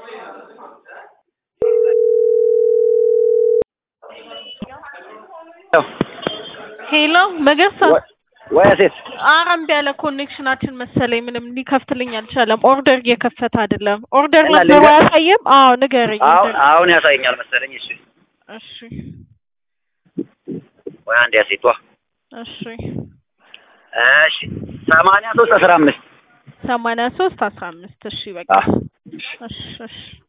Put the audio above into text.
ሄሎ መገርሳ ወይ ሴት ኧረ እምቢ አለ ኮኔክሽናችን መሰለኝ ምንም ሊከፍትልኝ አልቻለም። ኦርደር እየከፈተ አይደለም። ኦርደር እና ነበሩ ልንገር- አያሳይም? አዎ ንገረኝ። አሁን ኦርደር አሁን ያሳየኛል መሰለኝ። እሺ እሺ ወይ አንድ ያሴቷ እሺ እሺ ሰማንያ ሶስት አስራ አምስት ሰማንያ ሶስት አስራ አምስት እሺ በቃ አዎ እሺ እሺ